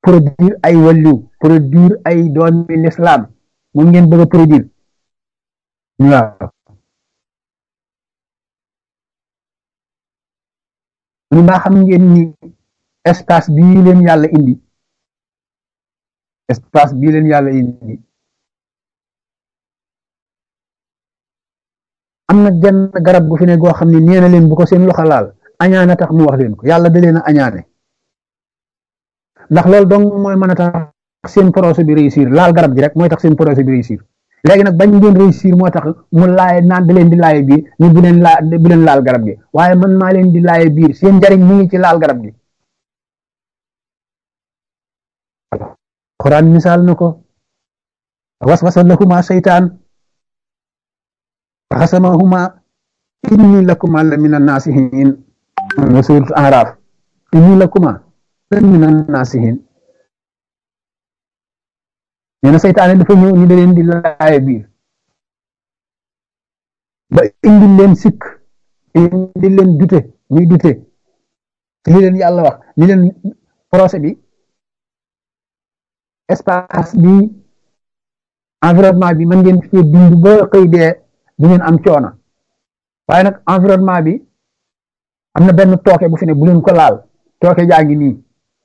produire ay wàllu produire ay doomi l'islam moom ngeen bëgg a produire waaw ñu mbaa xam ngeen ni espace bii leen yàlla indi espace bii leen yàlla indi am na genn garab gu fi ne goo xam ne nee na leen bu ko seen loxo laal añaane tax mu wax leen ko yàlla da leen a añaane ndax loolu dong mooy mën a tax seen projet bi réussir laal garab gi rek mooy tax seen projet bi réussir léegi nag bañ ngeen réussir moo tax mu laay naan da leen di laaye biir ñu bu leen laa bu leen laal garab gi waaye man maa leen di laaye biir seen njariñ mu ngi ci laal garab gi Quran misaal na ko waswasa lahuma seytaan xasamahuma inni lakuma la min annasihin wa surat araf inni lakuma la min annasihin nee na seytaane dafa ñëw ñu da leen di laaye biir ba indi leen sikk indi leen dute ñuy dute li leen yàlla wax ni leen procès bi espace bi environnement bi mën ngeen fi dund ba xëy dee du ngeen am coono waaye nag environnement bi am na benn tooke bu fi ne bu leen ko laal tooke jaa ngi nii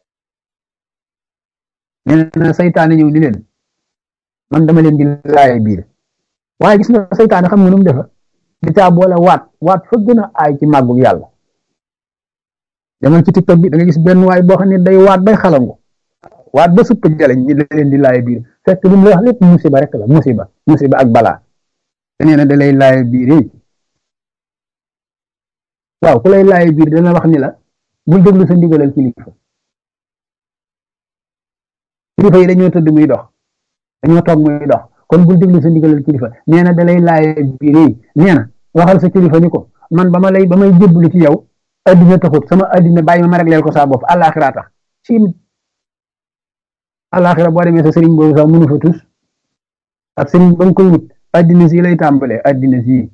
nee na saytaane ñëw ni leen man dama leen di laaye biir waaye gis nga saytaane xam nga nu mu defa di caa boole waat waat fa gën a aay ci màggug yàlla demal ci tiktok bi da nga gis benn waay boo xam ne day waat bay xalangu waat ba supp jaleñ ñi da leen di laaye biir fekk li mu la wax lépp musiba rek la musiba musiba ak balaa te nee na da lay laaye biir yi waaw ku lay laaye biir dana wax ni la bul déglu sa ndigalal kilifa kilifa yi dañoo tëdd muy dox dañoo toog muy dox kon bul déglu sa ndigalal kilifa nee na da lay laaye biir yi nee na waxal sa kilifa ni ko man ba ma lay ba may jébbalu ci yow addina taxut sama addina bàyyi ma ma régleel ko saa bopp àllaaxira tax ci àllaaxira boo demee sa sëriñ boobu sax mënu fa tus ak sëriñ ba nga koy wut addina si lay tàmbalee addina si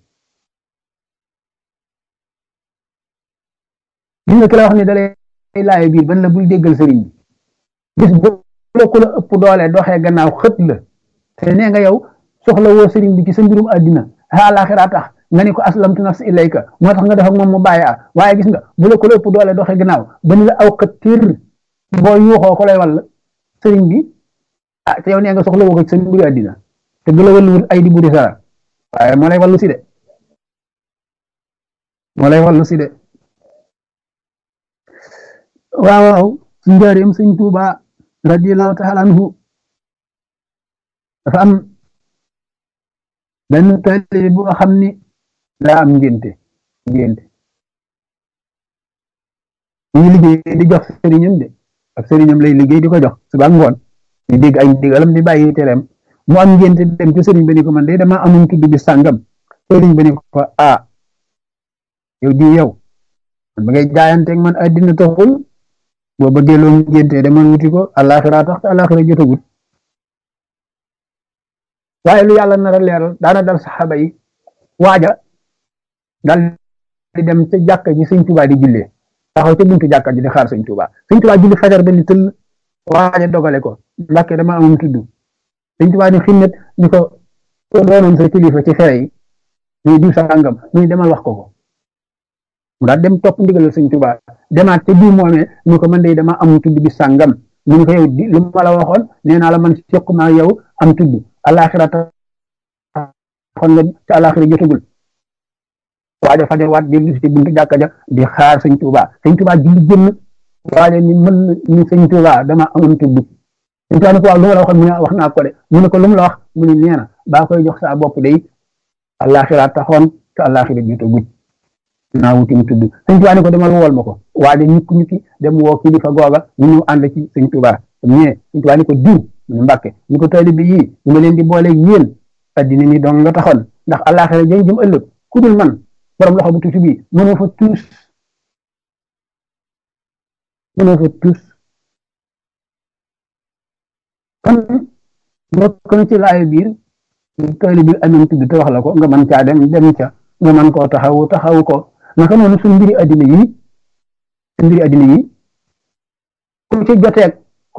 gis nga ki la wax ne da lay laaye biir ban la bul déggal sëriñ bi gis bu la ku la ëpp doole doxee gannaaw xët la te nee nga yow soxla woo sëriñ bi ci sa mbirum addina àllaaxira tax nga ni ko aslamtu nafsi ilayka moo tax nga def ak moom mu bàyyi a waaye gis nga bu la ko la ëpp doole doxee gannaaw ba ni la aw xët tiir boo yuuxoo ko lay wàll sëriñ bi ah te yow nee nga soxla woo ko ci sa mbiru addina te bu la wàlluwul ay di buri sara waaye moo lay wàllu si de moo lay wàllu si de waaw waaw su njaareem sëñ Tuuba radiyallahu taala anhu dafa am benn taalibe bu nga xam ni daa am ngénte ngénte mu ngi liggéey di jox sëriñam de ak sëriñam lay liggéey di ko jox suba ak ngoon di dégg ay ndigalam di bàyyi tereem mu am ngénte dem ci sëriñ ba ni ko man de dama amuñ tudd bi sàngam sëriñ ba ni ko ah yow di yow man ba ngay jaayanteeg man addina taxul boo bëggee loo ngénte demal wuti ko àllaaxira tax te àllaaxira jotagut waaye lu yàlla nar a leeral daana dal saxaaba yi waaja dal di dem ca jàkka ji sëñ Tuubaa di jullee taxaw ca buntu jàkka ji di xaar sëñ Tuubaa sëñ Tuubaa julli fajar ba ni tëll waaja dogale ko Mbàkke dama amam tudd sëñ Tuubaa ni xinnet ni ko doonoon sa kilifa ci fere yi muy diw sàngam muy demal wax ko ko mu daal dem topp ndigalal sëñ Tuubaa demaat ca diw moomee ni ko man de dama am tudd bi sàngam mu ni ko yow di lu ma la waxoon nee naa la man sequma yow am tudd alaxira taxoon nga ca alaxira jotagul waaja fajar waat dellu si ci buntu jàkka ja di xaar sëñ Tuubaa sëñ Tuubaa julli jënn waaja ni mën ni sëñ Tuubaa dama amoon tudd sëñ Tuubaa ni ko waaw lu ma la waxoon mu ne wax naa ko de mu ne ko lu mu la wax mu ne nee na baa koy jox saa bopp day alaxira taxoon ca alaxira jotagul naa wuti mu tudd sëñ Tuubaa ni ko demal wool ma ko waaja ñukki ñukki dem woo kilifa googa ñu ñëw ànd ci sëñ Tuubaa ñee sëñ Tuubaa ni ko diw ñu mbàkke ñu ko taalibe yii ñu ma leen di boole yéen addina ni dong nga taxoon ndax àllaaxira jëm jëm ëllëg ku dul man borom loxo bu tuuti bii mënoo fa tuus mënoo fa tuus kon bokk na ci laay biir taalibe bi amoon tudd te wax la ko nga mën caa dem dem ca nga mën koo taxawu taxawu ko naka noonu suñ mbiri addina yi suñ mbiri addina yi ku ci joteeg